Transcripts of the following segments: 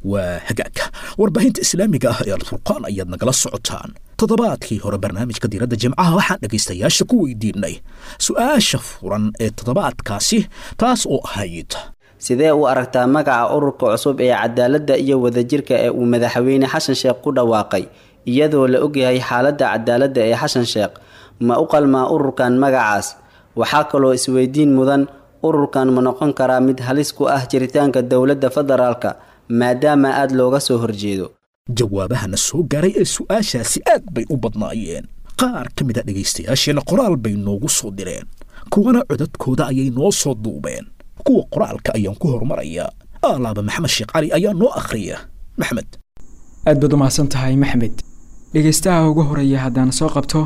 waa hagaagka warbaahinta islaamiga ah ee alfurqaan ayaad nagala socotaan toddobaadkii hore barnaamijka diiradda jimcaha waxaan dhegaystayaasha ku weydiinay su-aasha furan ee toddobaadkaasi taas oo ahayd sidee u aragtaa magaca ururka cusub ee cadaaladda iyo wadajirka ee uu madaxweyne xasan sheekh ku dhawaaqay iyadoo la ogyahay xaaladda cadaaladda ee xasan sheekh ma u qalmaa ururkan magacaas waxaa kaloo isweydiin mudan ururkan ma noqon karaa mid halis ku ah jiritaanka dowladda federaalka maadaama aada looga soo horjeedo jawaabahana soo gaaray ee su-aashaasi aad bay u badnaayeen qaar ka mid a dhegaystayaasheenna qoraal bay noogu soo direen kuwana codadkooda ayay noo soo duubeen kuwa qoraalka ayaan ku horumarayaa aalaaba maxamed sheekh cali ayaa noo akhriya maxmed aad baad u mahadsan tahay maxmed dhegaystaha ugu horeeya haddaan soo qabto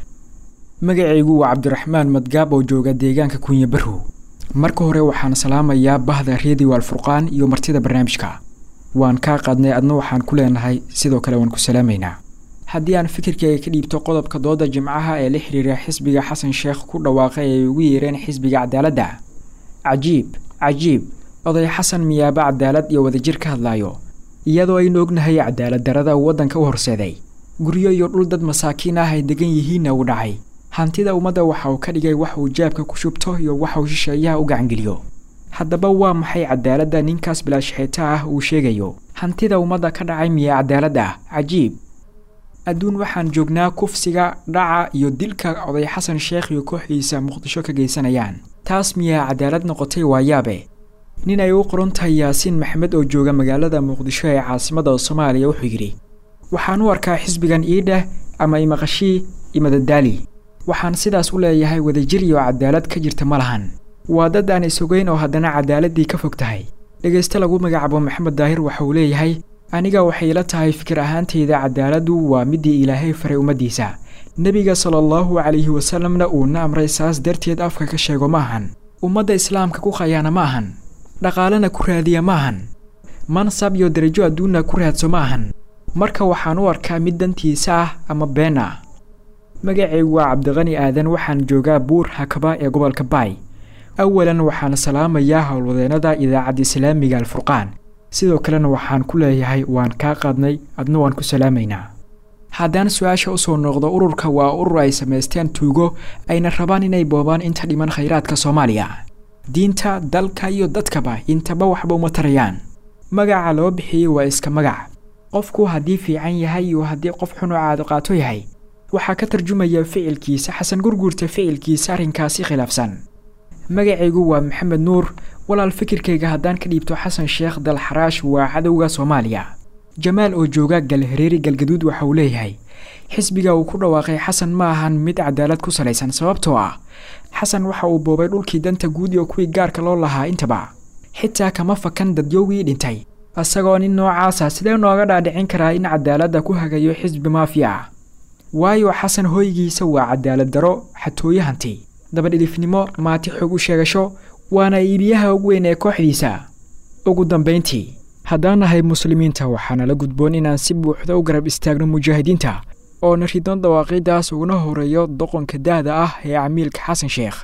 magacaygu waa cabdiraxmaan madgaab oo jooga deegaanka kunya barrow marka hore waxaan salaamayaa bahda redio alfurqaan iyo martida barnaamijka waan kaa qaadnay adna waxaan ku leenahay sidoo kale waan ku salaamaynaa haddii aan fikirkayga ka dhiibto qodobka dooda jimcaha ee la xiriira xisbiga xasan sheekh ku dhawaaqay ay ugu yeereen xisbiga cadaaladda cajiib cajiib oday xasan miyaaba cadaalad iyo wadajir ka hadlaayo iyadoo aynu ognahay cadaalad darada uu waddanka u horseeday guryo iyo dhul dad masaakiin ah ay degan yihiinna uu dhacay hantida ummadda waxa uu ka dhigay wax uu jaabka ku shubto iyo waxa uu shisheeyaha u gacangeliyo haddaba waa maxay cadaaladda ninkaas bilaashxeeta ah uu sheegayo hantida ummadda ka dhacay miya cadaalad ah cajiib adduun waxaan joognaa kufsiga dhaca iyo dilka oday xasan sheekh iyo kooxdiisa muqdisho ka geysanayaan taas miyaa cadaalad noqotay waayaabe nin ay u qoran tahay yaasiin maxamed oo jooga magaalada muqdisho ee caasimadda soomaaliya wuxuu yidhi waxaan u arkaa xisbigan iidheh ama imaqashii imadadaali waxaan sidaas u leeyahay wadajir iyo cadaalad ka jirta ma lahan waa dad aan isogeyn oo haddana cadaaladdii ka fog tahay dhegayste lagu magacaabo maxamed daahir waxa uu leeyahay aniga waxay ila tahay fikir ahaantayda cadaaladdu waa midii ilaahay faray ummaddiisa nebiga sala allahu calayhi wasalamna uuna amray saas darteed afka ka sheego ma ahan ummadda islaamka ku khayaana ma ahan dhaqaalena ku raadiya ma ahan mansab iyo darajo adduunna ku raadso ma ahan marka waxaan u arkaa mid dantiisa ah ama been ah magacaygu waa cabdiqani aadan waxaan joogaa buur hakaba ee gobolka baay awalan waxaan salaamayaa howlwadeennada idaacadda islaamiga alfurqaan sidoo kalena waxaan ku leeyahay waan kaa qaadnay adna waan ku salaamaynaa haddaan su-aasha usoo noqdo ururka waa urur ay samaysteen tuugo ayna rabaan inay boobaan inta dhiman khayraadka soomaaliya diinta dalka iyo dadkaba intaba waxba uma tarayaan magaca loo bixiyey waa iska magac qofku haddii fiican yahay iyo haddii qof xun oo caado qaato yahay waxaa ka tarjumaya ficilkiisa xasan gurguurta ficilkiisa arrinkaasi khilaafsan magacaygu waa maxamed nuur walaal fikirkayga haddaan ka dhiibto xasan sheekh dalxaraash waa cadowga soomaaliya jamaal oo jooga galhareeri galgaduud waxa uu leeyahay xisbiga uu ku dhawaaqay xasan ma ahan mid cadaalad ku salaysan sababtoo ah xasan waxa uu boobay dhulkii danta guud iyo kuwii gaarka loo lahaa intaba xitaa kama fakan dadyowgii dhintay isagoo nin noocaasa sidee nooga dhaadhicin karaa in cadaaladda ku hagayo xisbi maafiya ah waayo xasan hoygiisa waa cadaalad daro xatooye hanti dabadhilifnimo maati xog u sheegasho waana iibiyaha ugu weyn ee kooxdiisa ugu dambayntii haddaan nahay muslimiinta waxaana la gudboon inaan si buuxda u garab istaagno mujaahidiinta oona ridon dawaaqiidaas uguna horeeyo doqonka da'da ah ee camiilka xasan sheekh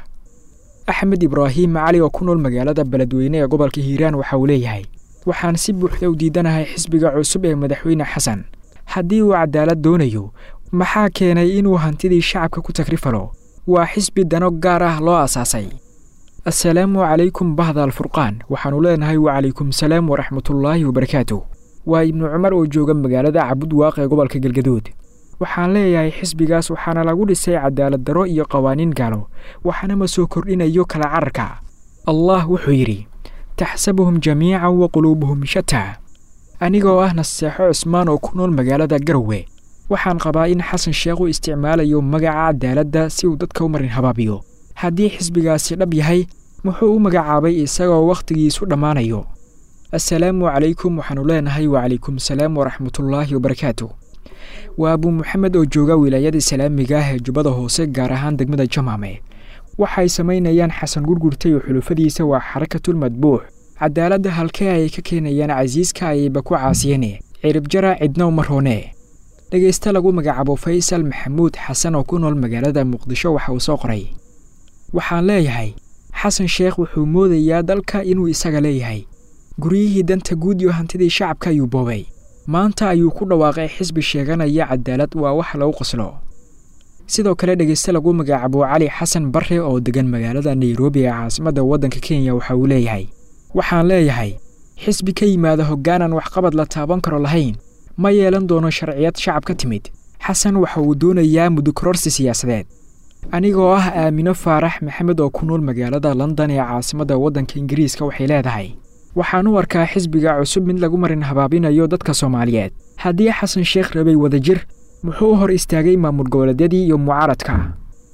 axmed ibraahim cali oo ku nool magaalada beledweyne ee gobolka hiiraan waxa uu leeyahay waxaan si buuxda u diidanahay xisbiga cusub ee madaxweyne xasan haddii uu cadaalad doonayo maxaa keenay inuu hantidii shacabka ku tagrifalo waa xisbi dano gaar ah loo asaasay assalaamu calaykum bahda alfurqaan waxaannu leenahay wacalaykum salaam waraxmatullaahi wabarakaatu waa ibnu cumar oo jooga magaalada cabud waaq ee gobolka galgaduud waxaan leeyahay xisbigaas waxaana lagu dhisay cadaalad daro iyo qawaaniin gaalo waxaana ma soo kordhinayo kala cararka allah wuxuu yidhi taxsabuhum jamiican wa quluubuhum shataa anigoo ah naseexo cusmaan oo ku nool magaalada garowe waxaan qabaa in xasan sheekh u isticmaalayo magaca cadaaladda si uu dadka u marin habaabiyo haddii xisbigaasi dhab yahay muxuu u magacaabay isagoo wakhtigiisu dhammaanayo assalaamu calaykum waxaannu leenahay wacalaykum salaam waraxmatullaahi wabarakaatu waa abuu maxamed oo jooga wilaayada islaamiga ah ee jubbada hoose gaar ahaan degmada jamaame waxay samaynayaan xasan gurgurta iyo xulufadiisa waa xarakatul madbuux cadaaladda halkee ay ka keenayaan casiiska ayayba ku caasiyeen ciribjara cidna uma roone dhegayste lagu magacaabo faysal maxamuud xasan oo ku nool magaalada muqdisho waxa uu soo qoray waxaan leeyahay xasan sheekh wuxuu moodayaa dalka inuu isaga leeyahay guryihii danta guud iyo hantidii shacabka ayuu boobay maanta ayuu ku dhawaaqay xisbi sheeganaya cadaalad waa wax lagu qoslo sidoo kale dhegeyste lagu magacaabo cali xasan barre oo degan magaalada nairobi ee caasimadda waddanka kenya waxa uu leeyahay waxaan leeyahay xisbi ka yimaada hoggaanan waxqabad la taaban karo lahayn ma yeelan doono sharciyad shacab ka timid xasan waxa uu doonayaa mudukororsi siyaasadeed anigoo ah aamino faarax maxamed oo ku nool magaalada london ee caasimadda waddanka ingiriiska waxay leedahay waxaan u arkaa xisbiga cusub mid lagu marin habaabinayo dadka soomaaliyeed haddii xasan sheekh rabay wadajir muxuu hor istaagay maamul goboleedyadii iyo mucaaradka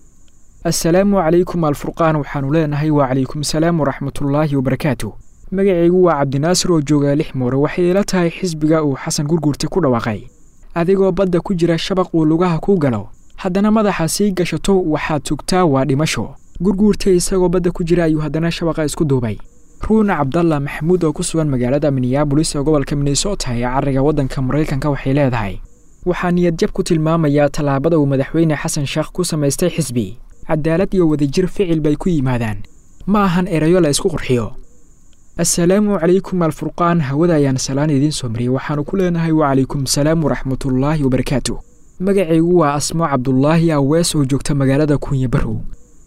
assalaamu calaykum alfurqaan waxaannu leenahay waa calaykum salaam waraxmatullaahi wabarakaatu magacaygu waa cabdinaasir oo jooga lix moore waxay ila tahay xisbiga uu xasan gurguurta ku dhawaaqay adigoo badda ku jira shabaq uu lugaha ku galo haddana madaxa sii gashato waxaad tugtaa waa dhimasho gurguurta isagoo badda ku jira ayuu haddana shabaqa isku duubay ruuna cabdalla maxamuud oo ku sugan magaalada minneabolis ee gobolka minnesota ee cariga waddanka maraykanka waxay leedahay waxaa niyadjab ku tilmaamayaa tallaabada uu madaxweyne xasan sheekh ku samaystay xisbi cadaalad iyo wadajir ficil bay ku yimaadaan ma ahan erayo la isku qurxiyo assalaamu calaykum alfurqaan hawada ayaan salaan idiin soo mariyey waxaannu ku leenahay wacalaykum salaam waraxmatullaahi wabarakaatu magacaygu waa asmo cabdulaahi awees oo joogta magaalada kunya barrow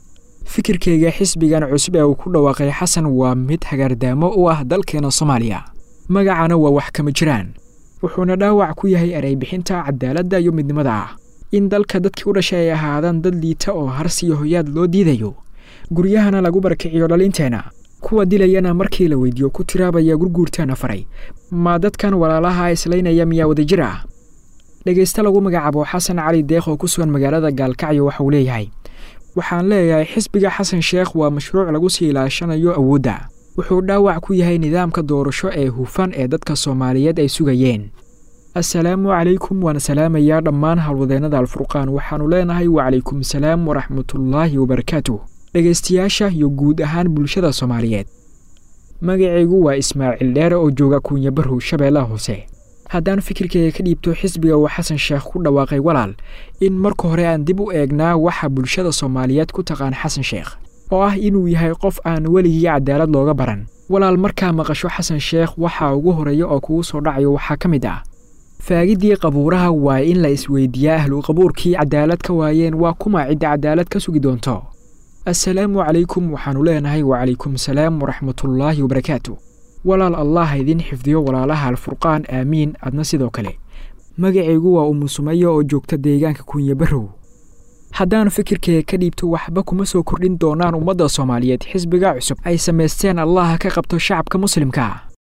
fikirkayga xisbigan cusub ee uu ku dhawaaqay xasan waa mid hagaardaamo u ah dalkeena soomaaliya magacana waa wax kama jiraan wuxuuna dhaawac ku yahay ereybixinta cadaaladda iyo midnimada ah in dalka dadkii u dhashay ay ahaadaan dad liita oo harsiyo hoyaad loo diidayo guryahana lagu barakiciyo dhalinteenna kuwa dilayana markii la weydiiyo ku tiraabaya gurguurtaana faray ma dadkan walaalaha islaynaya miyaa wadajir ah dhegayste lagu magacaabo xasan cali deeq oo ku sugan magaalada gaalkacyo waxauu leeyahay waxaan leeyahay xisbiga xasan sheekh waa mashruuc lagu sii ilaashanayo awoodda wuxuu dhaawac ku yahay nidaamka doorasho ee hufan ee dadka soomaaliyeed ay sugayeen assalaamu calaykum waan salaamayaa dhammaan howlwadeennada alfurqaan waxaannu leenahay wacalaykum salaam waraxmatullaahi wabarakaatu dhegaystayaasha iyo guud ahaan bulshada soomaaliyeed magacaygu waa ismaaciil dheere oo jooga kuunya barrow shabeellaha hoose haddaan fikirkayga ka dhiibto xisbiga uu xasan sheekh ku dhawaaqay walaal in marka hore aan dib u eegnaa waxa bulshada soomaaliyeed ku taqaan xasan sheekh oo ah inuu yahay qof aan weligii cadaalad looga baran walaal markaa maqasho xasan sheekh waxaa ugu horeeya oo kugu soo dhacayo waxaa ka mid ah faagiddii qabuuraha waa in la isweydiiyaa ahlu qabuurkii cadaalad ka waayeen waa kuma cidda cadaalad ka sugi doonto assalaamu calaykum waxaannu leenahay wacalaykum salaam waraxmatullaahi wabarakaatu walaal allah idiin xifdiyo walaalaha alfurqaan aamiin adna sidoo kale magacaygu waa umusumayo oo joogta deegaanka kunya barrow haddaan fikirkayga ka dhiibto waxba kuma soo kordhin doonaan ummadda soomaaliyeed xisbiga cusub ay samaysteen allaha ka qabto shacabka muslimka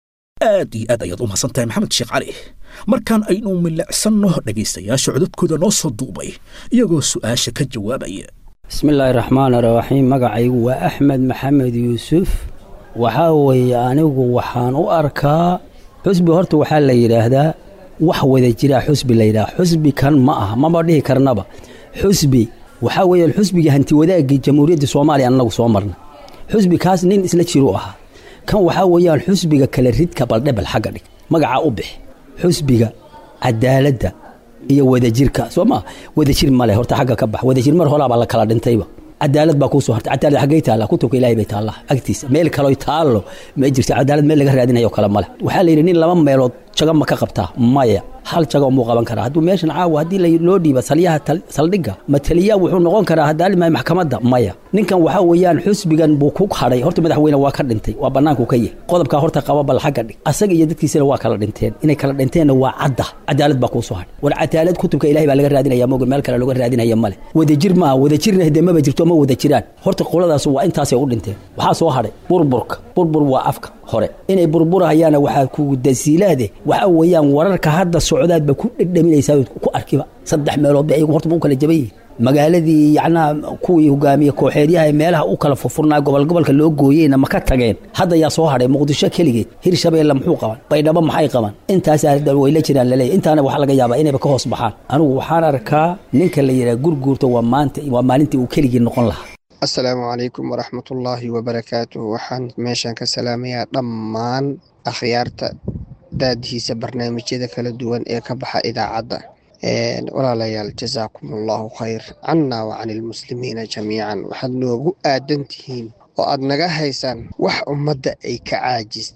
aad iyo aad ayaad u mahadsan tahay maxamed sheekh cali markaan aynu milicsanno dhegaystayaasha codadkooda noo soo duubay iyagoo su'aasha ka jawaabaya bismillaahi raxmaan raxiim magacaygu waa axmed maxamed yuusuf waxaa weeye anigu waxaan u arkaa xusbi horta waxaa la yidhaahdaa wax wada jiraa xusbi la yidhaha xusbi kan ma aha maba dhihi karnaba xusbi waxaa weeyaan xusbigii hanti wadaagii jamhuuriyadda soomaaliya annagu soo marna xusbi kaas nin isla jiru ahaa kan waxaa weeyaan xusbiga kale ridka baldhebel xagga dhig magacaa u bix xusbiga cadaaladda iyo wadajirka soo maa wadajir male horta xagga ka bax wadajir mar horaabaa la kala dhintayba cadaalad baa kuusoo hartay cadaalad xaggay taallaa kutubka ilaahay bay taallaa agtiisa meel kaloo taallo ma jirto cadaalad meel laga raadinayo kale male waxaa la yidhi nin laba meelood jaga ma ka qabtaa maya hal jago muu qaban karaa hadduu meeshan caawa haddii loo dhiiba salyaha saldhigga ma taliyaa wuxuu noqon karaa hadaalimay maxkamadda maya ninkan waxaa weeyaan xusbigan buu ku hadhay horta madaxweyne waa ka dhintay waa bannaanku ka yahy qodobkaa horta qaba bal xagga dhig asaga iyo dadkiisana waa kala dhinteen inay kala dhinteenna waa cadda cadaalad baa kuusoo hadhay war cadaalad kutubka ilahay baa laga raadinaya moga meel kale looga raadinaya male wadajir maaha wadajirna hade maba jirto ma wada jiraan horta qoladaas waa intaasay u dhinteen waxaa soo hadhay burburka burbur waa afka hore inay burburahayaana waxaa kugu dasiilaade waxaa weeyaan wararka hadda socdaadba ku dhedhaminaysaa ku arkiba saddex meelood ba ayagu horta ma u kala jaban yihin magaaladii yacnaa kuwii hogaamiye kooxeedyaha ee meelaha u kala furfurnaa gobol gobolka loo gooyeyna ma ka tageen hadda yaa soo hadhay muqdisho keligeed hirshabeelle muxuu qaban baydhabo maxay qaban intaasaa way la jiraan laleeyahy intaana waxaa laga yaabaa inayba ka hoos baxaan anigu waxaan arkaa ninka la yidhaha gurguurta waa maanta waa maalintii uu keligii noqon lahaa assalaamu calaykum waraxmatullaahi wabarakaatuh waxaan meeshan ka salaamayaa dhammaan akhyaarta daadihiisa barnaamijyada kala duwan ee ka baxa idaacadda walaalayaal jasaakum allahu khayr cannaa wa cani ilmuslimiina jamiican waxaad noogu aadan tihiin oo aad naga haysaan wax ummadda ay ka caajistay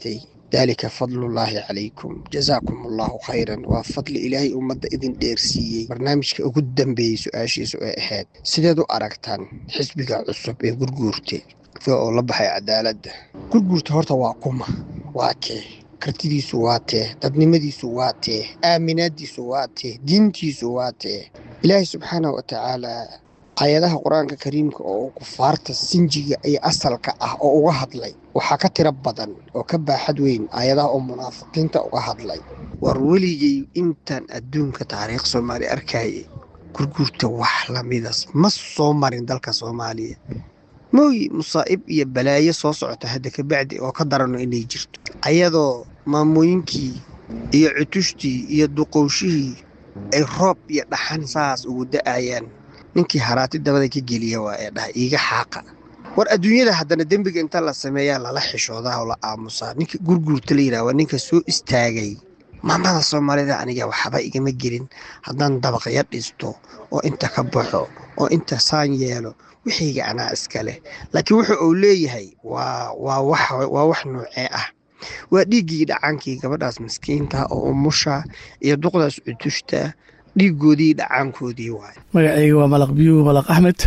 daalika fadlullaahi calaykum jazaakum allahu khayran waa fadli ilaahay ummadda idin dheersiiyey barnaamijka ugu dambeeyey su-aashiisu ay ahayd sideed u aragtaan xisbiga cusub ee gurguurte oo la baxay cadaaladda gurguurta horta waa kuma waa kee kartidiisu waa tee dadnimadiisu waa tee aaminaadiisu waa tee diintiisu waa tee ilaahay subxaanah wa tacaalaa aayadaha qur-aanka kariimka oo kufaarta sinjiga iyo asalka ah oo uga hadlay waxaa ka tiro badan oo ka baaxad weyn aayadaha oo munaafiqiinta uga hadlay war weligay intaan adduunka taariikh soomaali arkayay gurguurta wax lamidas ma soo marin dalka soomaaliya mooyi musaa'ib iyo balaayo soo socota hadda kabacdi oo ka darano inay jirto ayadoo maamooyinkii iyo cutushtii iyo duqowshihii ay roob iyo dhaxan saas ugu da'ayaan ninkii haraati dabada ka geliya waa ee dhaha iiga xaaqa war adduunyada haddana dembiga inta la sameeyaa lala xishoodaa oo la aamusaa ninka gurguurta la yidhaha waa ninka soo istaagay maamada soomaalida aniga waxba igama gelin haddaan dabaqyo dhisto oo inta ka baxo oo inta saan yeelo wixayga anaa iska leh laakiin wuxu uu leeyahay waa waa wax waa wax noocee ah waa dhiiggii dhacaankii gabadhaas miskiinta oo umusha iyo duqdaas cutushta dhiigoodii dhacaankoodii waay magacayga waa malaq biyuu malaq axmed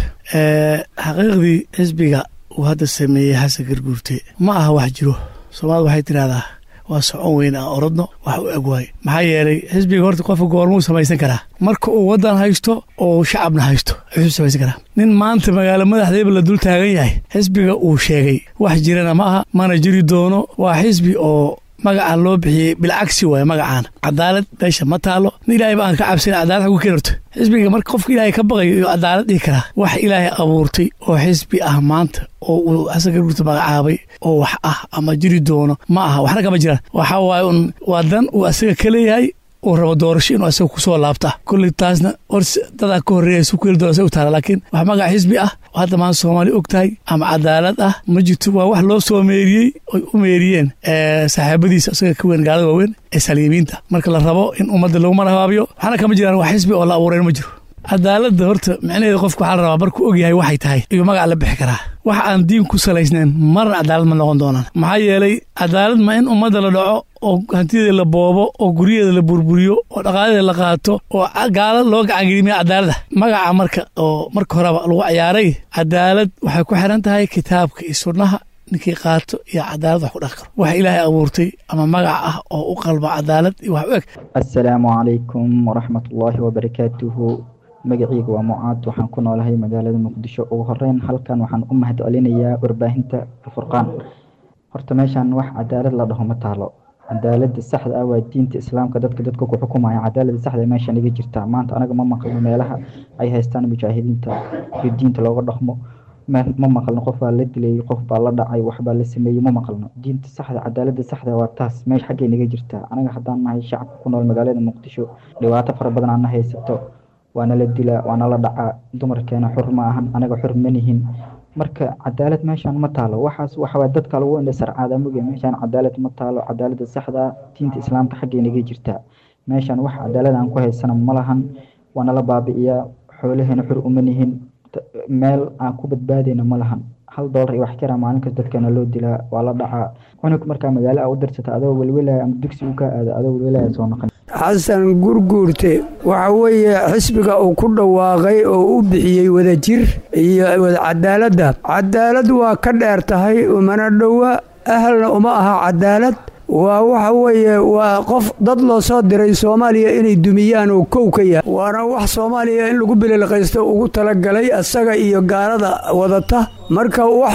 xaqiiqdii xisbiga uu hadda sameeyey xasan garguurte ma aha wax jiro soomaalida waxay tidhahdaa waa socon weyn aan orodno wax u eg waay maxaa yeelay xisbiga horta qofka goormuu samaysan karaa marka uu waddan haysto oo shacabna haysto ayuu samaysan karaa nin maanta magaalo madaxdeeba la dul taagan yahay xisbiga uu sheegay wax jirana ma aha mana jiri doono waa xisbi oo magaca loo bixiyey bilcagsi waay magacaana cadaalad meesha ma taalo nin ilaahay ba aan ka cabsan cadaalad xagu keen horta xisbiga marka qofka ilaahay ka baqayo iyo cadaalad dhihi karaa wax ilaahay abuurtay oo xisbi ah maanta oo uu xasan garguurta magacaabay oo wax ah ama jiri doono ma aha waxna kama jiraan waxa waaye un waa dan uu asaga ka leeyahay uu rabo doorasho inuu asaga kusoo laabta kolley taasna hor dadaa ka horreeya su kuheli doona u taala laakiin wax magac xisbi ah oo hadda maanta soomaaliya og tahay ama cadaalad ah ma jirto waa wax loo soo meeriyey oy u meeriyeen saaxiibadiisa isaga ka weyn gaalada waaweyn ee saliimiinta marka la rabo in ummadda lagu marhabaabiyo waxna kama jiraan wax xisbi oo la abuureen ma jiro cadaaladda horta micnaheeda qofka waxaa la rabaa markuu og yahay waxay tahay iyo magac la bixi karaa wax aan diin ku salaysnayn marna cadaalad ma noqon doonaan maxaa yeelay cadaalad ma in ummadda la dhaco oo hantideeda la boobo oo guryaheeda la burburiyo oo dhaqaaladeeda la qaato oo gaalad loo gacangelimiya cadaalada magaca marka oo marka horeba lagu ciyaaray cadaalad waxay ku xiran tahay kitaabka iyo sunnaha ninkii qaato iyo cadaalad wax ku dhaqi karo wax ilaahay abuurtay ama magac ah oo u qalba cadaalad iyo wax u eg assalaamu calaykum waraxmatullaahi wabarakaatuhu magacayga waa mucaad waxaan ku noolahay magaalada muqdisho ugu horeyn halkan waxaan u mahad celinayaa warbaahinta furqaan horta meeshan wax cadaalad la dhaho ma taalo cadaalada saxda ah waa diinta islaamka dadka dadka ku xukumaya cadaalada saxda meeshan iga jirta maanta anaga ma maqlno meelaha ay haystaan mujaahidiinta iyo diinta looga dhaqmo ma maqlno qof baa la dilayay qof baa la dhacay waxbaa la sameeyey ma maqlno diinta saxda cadaalada saxda waa taas meesha xaggay naga jirta anaga haddaan nahay shacabka ku nool magaalada muqdisho dhibaato fara badan aan na haysato waana la dilaa waana la dhacaa dumarkeena xur ma ahan anaga xur manihin marka cadaalad meeshaan ma taalo waxaas waxawaa dadka lagu indha sarcaada moge meeshaan cadaalad ma taalo cadaalada saxda diinta islaamka xaggay naga jirtaa meeshaan wax cadaalad aan ku haysana ma lahan waana la baabi'iyaa xoolaheena xur uma nihin meel aan ku badbaadayna ma lahan hal doolar iyo wax kara maalin kasta dadkeena loo dilaa waa la dhacaa cunug markaa magaalo a u dirsata adoo welwelaya ama dugsi u kaa aada adoo welwelaya soo noqon xasan gurguurte waxa weeye xisbiga uu ku dhawaaqay oo u bixiyey wadajir iyo cadaaladda cadaalad waa ka dheer tahay umana dhowa ahalna uma aha cadaalad waa waxa weeye waa qof dad loo soo diray soomaaliya inay dumiyaan oo kow ka yahay waana wax soomaaliya in lagu bililqaysto ugu talagalay asaga iyo gaalada wadata marka wax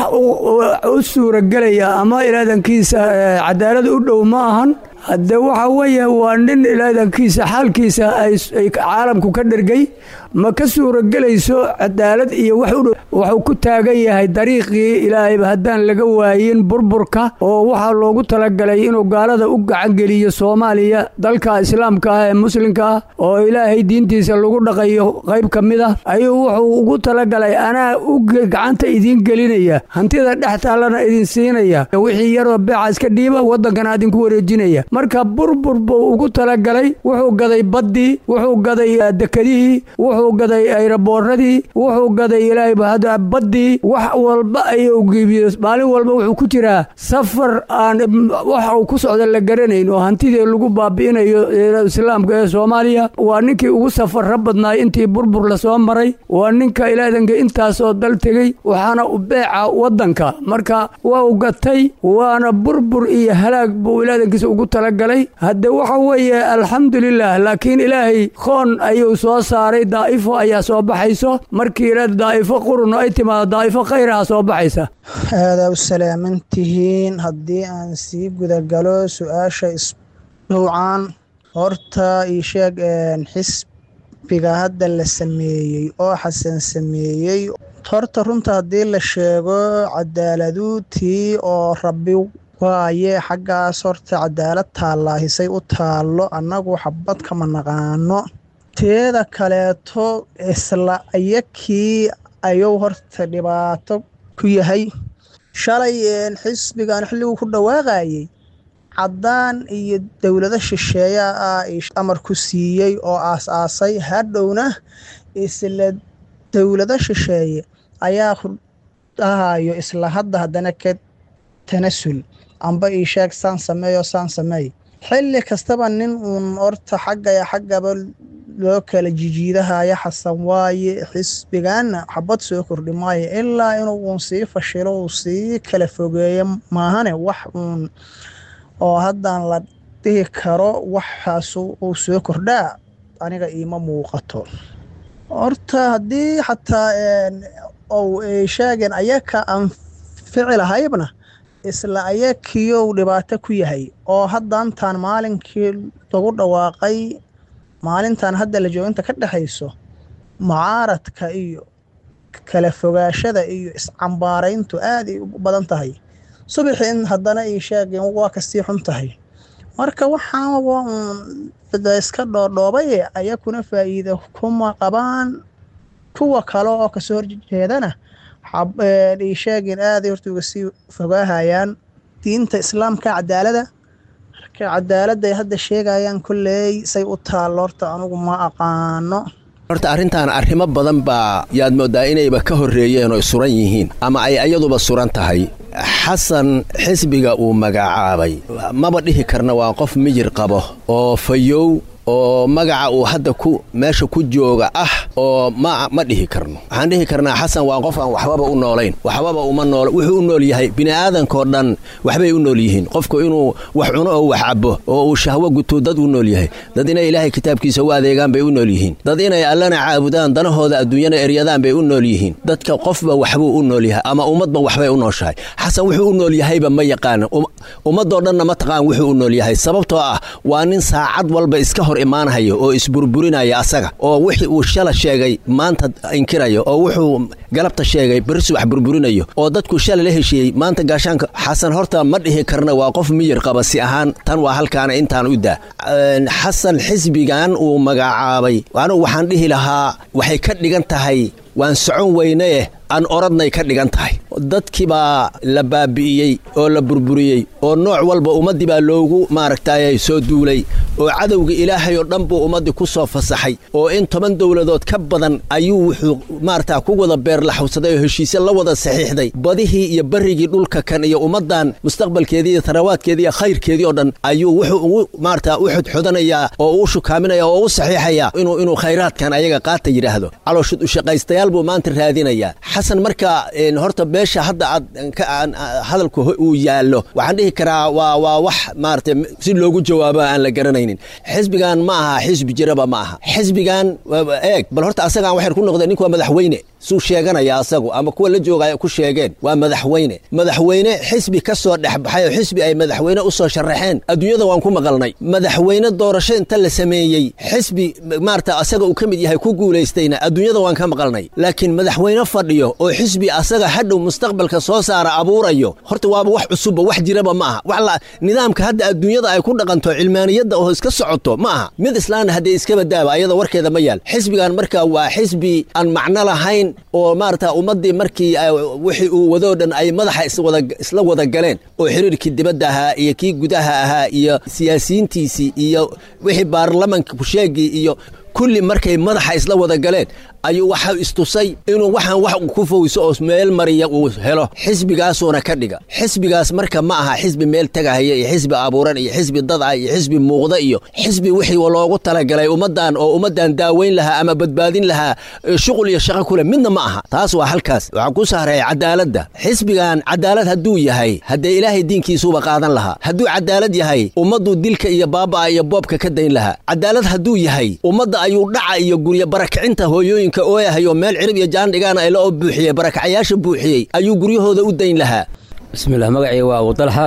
u suuragelaya ama ilaadankiisa cadaalad u dhow ma ahan hadde waxa weeye waa nin ilaadankiisa xaalkiisa ay caalamku ka dhergay ma ka suuragelayso cadaalad iyo wax u dhow wuxuu ku taagan yahay dariiqii ilaahayba haddaan laga waayin burburka oo waxaa loogu talagalay inuu gaalada u gacangeliyo soomaaliya dalka islaamka ah ee muslimka ah oo ilaahay diintiisa lagu dhaqayo qayb ka mid ah ayuu wuxuu ugu talagalay anaa u gacanta idiin gelinaya hantida dhex taallana idin siinaya wixii yaroo beeca iska dhiiba waddankana idinku wareejinaya marka burbur buu ugu talagalay wuxuu gaday baddii wuxuu gaday dekadihii wuxuu gaday ayraboorradii wuxuu gaday ilaahayba hadda baddii wax walba ayuu gebiyo maalin walba wuxuu ku jiraa safar aan waxa uu ku socda la garanayn oo hantidii lagu baabi'inayo islaamka ee soomaaliya waa ninkii ugu safarra badnaay intii burbur lasoo maray waa ninka ilaadanka intaasoo dal tegey waxaana u beeca waddanka marka waa u gatay waana burbur iyo halaag buu ilaadankiisa ugu talagalay hadde waxa weeye alxamdulilah laakiin ilaahay khoon ayuu soo saaray daa'ifo ayaa soo baxayso markii ila daa'ifo qurunno ay timaado daa'ifo khayraha soo baxaysa aadaa u salaaman tihiin haddii aan sii gudagalo su-aasha isdhowcaan horta ii sheeg xisbiga hadda la sameeyey oo xasan sameeyey horta runta haddii la sheego cadaaladu tii oo rabbi waaye xaggaas horta cadaalad taallaahisay u taallo annagu xabad kama naqaano teeda kaleeto isla ayakii ayuu horta dhibaato ku yahay shalay xisbigan xilliguu ku dhawaaqayey caddaan iyo dowlado shisheeya ah amar ku siiyey oo aas-aasay hadhowna isla dowlado shisheeye ayaa ku dhahayo isla hadda haddana ka tanasul amba ii sheeg saan sameeyo saan sameey xilli kastaba nin uun horta xaggaya xaggaba loo kala jijiidahaya xasan waaye xisbigaanna xabad soo kordhi maayo ilaa inuu uun sii fashilo uu sii kala fogeeyo maahane wax uun oo haddaan la dhihi karo waxaas uu soo kordhaa aniga iima muuqato horta haddii xataa ou sheegeen ayaka anfici lahaybna isla ayakiyow dhibaato ku yahay oo haddaantaan maalinkii lagu dhawaaqay maalintan hadda la jooginta ka dhexayso mucaaradka iyo kala fogaashada iyo iscambaarayntu aad ay u badan tahay subaxii in haddana ii sheegeen waa kasii xun tahay marka waxaan waa uun iska dhoodhoobaye ayakuna faa'iida kuma qabaan kuwa kale oo kasoo horjeedana ii sheegeen aaday horta uga sii fogaahayaan diinta islaamka cadaalada marka cadaaladday hadda sheegayaan kolley say u taallo horta anugu ma aqaano horta arrintan arrimo badan baa yaad mooddaa inayba ka horreeyeen oo suran yihiin ama ay ayaduba suran tahay xasan xisbiga uu magacaabay maba dhihi karna waa qof mijir qabo oo fayow oo magaca uu hadda ku meesha ku jooga ah oo ma ma dhihi karno waxaan dhihi karnaa xasan waa qof aan waxbaba u noolayn waxbaba uma nool wuxuu u nool yahay bini'aadankoo dhan waxbay u nool yihiin qofku inuu wax cuno oo wax cabo oo uu shahwo guto dad u nool yahay dad inay ilaahay kitaabkiisa u adeegaan bay u nool yihiin dad inay allana caabudaan danahooda adduunyana eryadaan bay u nool yihiin dadka qofba waxbuu u nool yahay ama ummadba waxbay u nooshahay xasan wuxuu u nool yahayba ma yaqaana ummadoo dhanna ma taqaan wuxuu u nool yahay sababtoo ah waa nin saacad walba iska hor imaanhayo oo isburburinaya asaga oo wixii uu shala sheegay maanta inkirayo oo wuxuu galabta sheegay beri subax burburinayo oo dadku shala la heshiiyey maanta gaashaanka xasan horta ma dhihi karna waa qof miyir qaba si ahaan tan waa halkaana intaan u daa xasan xisbigan uu magacaabay anugu waxaan dhihi lahaa waxay ka dhigan tahay waan socon weynaeh aan oradnay ka dhigan tahay dadkii baa la baabi'iyey oo la burburiyey oo nooc walba ummaddii baa loogu maaragtay soo duulay oo cadowga ilaahay oo dhan buu ummaddii ku soo fasaxay oo in toban dowladood ka badan ayuu wuxuu maaragtaa ku wada beerlaxawsaday oo heshiisye la wada saxiixday badihii iyo barrigii dhulka kan iyo ummaddan mustaqbalkeedii iyo tarawaadkeedii iyo khayrkeedii oo dhan ayuu wuxuu ugu maaragtaa u xodxodanayaa oo u shukaaminaya oo u saxiixayaa inuu inuu khayraadkan ayaga qaata yidhaahdo calooshud ushaqaystayaal buu maanta raadinayaa xasan marka horta meesha hadda aad hadalku uu yaallo waxaan dhihi karaa waa waa wax maaragtay si loogu jawaabo aan la garanaynin xisbigan ma aha xisbi jiraba ma aha xisbigan eeg bal horta asagaan waxay ku noqdeen ninku waa madaxweyne suu sheeganaya asagu ama kuwa la joogaya ku sheegeen waa madaxweyne madaxweyne xisbi ka soo dhexbaxay oo xisbi ay madaxweyne u soo sharaxeen adduunyada waan ku maqalnay madaxweyne doorasho inta la sameeyey xisbi maarata asaga uu ka mid yahay ku guulaystayna adduunyada waan ka maqalnay laakiin madaxweyne fadhiyo oo xisbi asaga hadhow mustaqbalka soo saara abuurayo horta waaba wax cusubba wax jiraba ma aha wax la nidaamka hadda adduunyada ay ku dhaqanto cilmaaniyadda oo iska socoto ma aha mid islaana haddee iskaba daaba ayada warkeeda ma yaal xisbigan marka waa xisbi aan macno lahayn oo maarata ummaddii markii wixii uu wadoo dhan ay madaxa isla wada galeen oo xiriirkii dibadda ahaa iyo kii gudaha ahaa iyo siyaasiyiintiisii iyo wixii baarlamanka kusheegii iyo kulli markay madaxa isla wada galeen ayuu waxa istusay inuu waxaan wax ku fowso oo meel mariya uu helo xisbigaasuuna ka dhiga xisbigaas marka ma aha xisbi meel tegahaya iyo xisbi abuuran iyo xisbi dadca iyo xisbi muuqda iyo xisbi wixii loogu talagalay ummaddan oo ummaddan daaweyn lahaa ama badbaadin lahaa shuqul iyo shaqo kule midna ma aha taas waa halkaas waxaan ku sahreeyay cadaaladda xisbigan cadaalad hadduu yahay haddee ilaahay diinkiisuuba qaadan lahaa hadduu cadaalad yahay ummaddu dilka iyo baaba'a iyo boobka ka dayn lahaa cadaalad hadduu yahay ummadda ayuu dhaca iyo guryo barakacinta hooyooyinka ooyahayo meel cirib iyo jaandhigaana ayla oo buuxiyey barakacayaasha buuxiyey ayuu guryahooda u dayn lahaa bismillah magacii waa abudalxa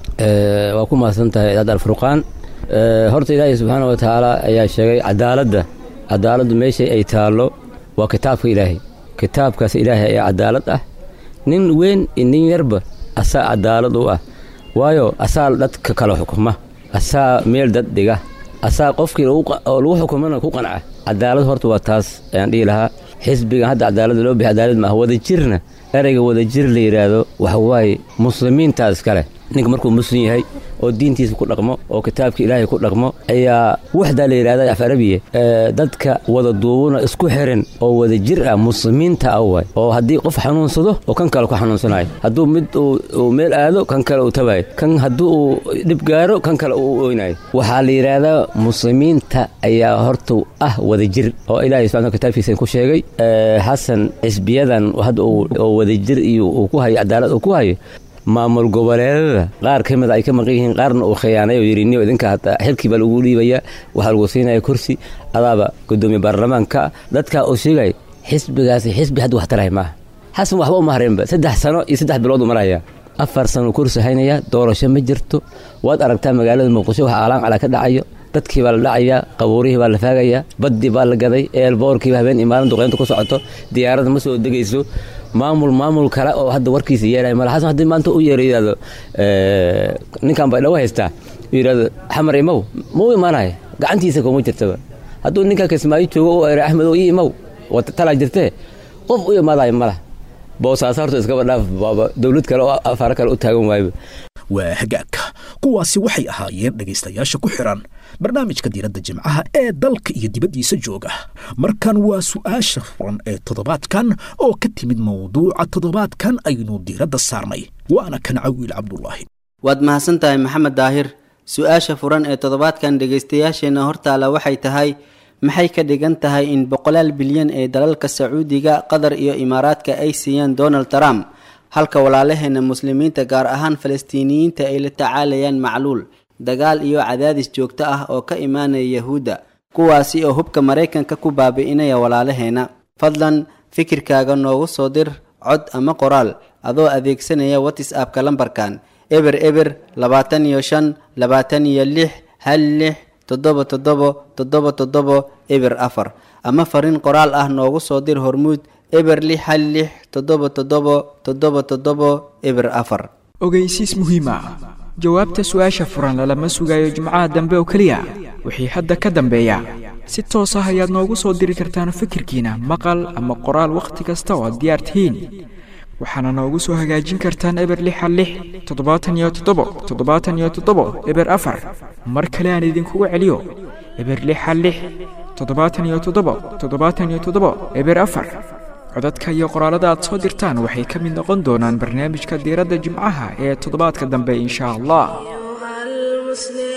waa ku mahadsan tahay idaad alfurqaan horta ilaahay subxaana wa tacaala ayaa sheegay cadaaladda cadaaladdu meeshay ay taallo waa kitaabka ilaahay kitaabkaas ilaahay ayaa cadaalad ah nin weyn iyo nin yarba asaa cadaalad u ah waayo asaa dadka kala xukuma asaa meel dad dhiga asaa qofkii lagu xukumana ku qanca cadaalad horta waa taas ayaan dhihi lahaa xisbigan hadda cadaaladda loo bixiy cadaalad maaha wadajirna ereyga wadajir la yidhaahdo waxa waaye muslimiintaas kale ninka markuu muslim yahay oo diintiisa ku dhaqmo oo kitaabka ilaahay ku dhaqmo ayaa waxdaa la yidhahda af arabiya dadka wada duubuna isku xiran oo wada jir ah muslimiinta ah waay oo haddii qof xanuunsado oo kan kale ku xanuunsanayo hadduu mid uu meel aado kan kale uu tabayo kan haddii uu dhib gaaro kan kale uu oynayo waxaa la yidhaahdaa muslimiinta ayaa horta ah wada jir oo ilaahay subxana kitaabkiisa ku sheegay xasan xisbiyadan hadda oo wada jir iyo uu ku hayo cadaalad uu ku hayo maamul goboleedada qaar ka mida ay ka maqan yihiin qaarna uu khiyaanay oo yidhi niyo idinka hataa xilkii baa lagu dhiibayaa waxaa lagu siinaya kursi adaaba gudoomiye baarlamaanka dadkaa uu sheegaya xisbigaasi xisbi hadda wax tarahay maaha xasan waxba uma hareenba saddex sano iyo saddex bilood u maraya afar sano kursi haynaya doorasho ma jirto waad aragtaa magaalada muqdisho waxa aalaan calaa ka dhacayo dadkii baa la dhacayaa qabuurihii baa la faagayaa baddii baa la gaday eelboorkiiba habeen imaalan duqeynta ku socoto diyaaradda ma soo degayso maamul maamul kale oo hadda warkiisa yeelaya mala xasan haddii maanta u yeero yidhahdo ninkan bay dhawo haystaa yidhahdo xamar imow ma u imaanaya gacantiisa kuma jirtaba hadduu ninkan kismaayo joogo u ere axmed oo ii imow talaa jirtee qof u imaadayo malah boosaas horta iskaba dhaaf baaba dowlad kale oo afaaro kale u taagan waayba waa hagaagka kuwaasi waxay ahaayeen dhegaystayaasha ku xiran barnaamijka diiradda jimcaha ee dalka iyo dibaddiisa jooga markan waa su'aasha furan ee toddobaadkan oo ka timid mawduuca toddobaadkan aynu diiradda saarnay waana kan cawiil cabdulaahi waad mahadsan tahay maxamed daahir su-aasha furan ee toddobaadkan dhegaystayaasheenna hortaala waxay tahay maxay ka dhigan tahay in boqolaal bilyan ee dalalka sacuudiga qatar iyo imaaraadka ay siiyaan donald trump halka walaalaheena muslimiinta gaar ahaan falastiiniyiinta ay la tacaalayaan macluul dagaal iyo cadaadis joogto ah oo ka imaanaya yahuudda kuwaasi oo hubka maraykanka ku baabi'inaya walaalaheena fadlan fikirkaaga noogu soo dir cod ama qoraal adoo adeegsanaya whatsappka lambarkan eber eber labaatan iyo shan labaatan iyo lix hal lix toddoba toddobo toddoba toddobo eber afar ama fariin qoraal ah noogu soo dir hormuud eber lix hal lix toddoba toddobo toddoba toddobo eber afar ogeysiis muhiim ah jawaabta su-aasha furan lalama sugayo jimcaha dambe oo keliya wixii hadda ka dambeeya si toos ah ayaad noogu soo diri kartaan fikirkiina maqal ama qoraal wakhti kasta oo aad diyaar tihiin waxaana noogu soo hagaajin kartaan eber lixa lix toddobaatan iyo toddobo toddobaatan iyo toddobo eber afar mar kale aan idinkugu celiyo eber lixa lix toddobaatan iyo toddobo toddobaatan iyo toddobo eber afar codadka iyo qoraalada aad soo dirtaan waxay ka mid noqon doonaan barnaamijka diiradda jimcaha ee toddobaadka dambe insha allah